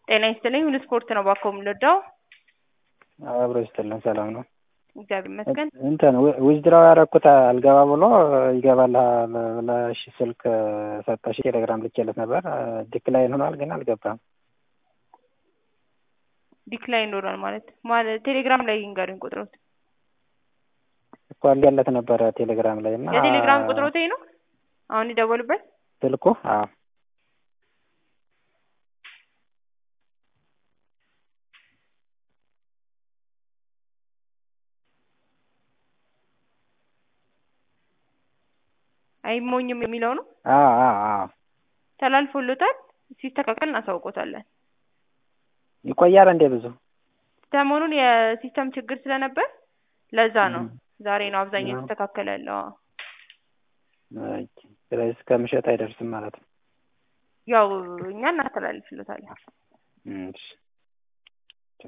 ጤና ይስጥልኝ ሁሉ ስፖርት ነው ባኮ የምንወዳው አብሮ ይስጥልን ሰላም ነው። እግዚአብሔር ይመስገን። እንትን ዊዝድራው ያደረኩት አልገባ ብሎ ይገባልሃል ብለሽ ስልክ ሰጠሽ ቴሌግራም ልኬለት ነበር። ዲክላይን ሆኗል ግን አልገባም። ዲክላይን ሆኗል ማለት ማለት ቴሌግራም ላይ ይንገሩኝ ቁጥሮት እኮ አልገለት ነበረ ቴሌግራም ላይ እና የቴሌግራም ቁጥሮቴ ነው አሁን ይደወሉበት ስልኩ አዎ አይሞኝም የሚለው ነው። አዎ አዎ አዎ ተላልፎሎታል። ሲስተካከል እናሳውቆታለን። ይቆያል እንዴ ብዙ? ሰሞኑን የሲስተም ችግር ስለነበር ለዛ ነው። ዛሬ ነው አብዛኛው የተስተካከለ ያለው። አዎ። ስለዚህ እስከ ምሽት አይደርስም ማለት ነው። ያው እኛ እናስተላልፍሎታለን። እሺ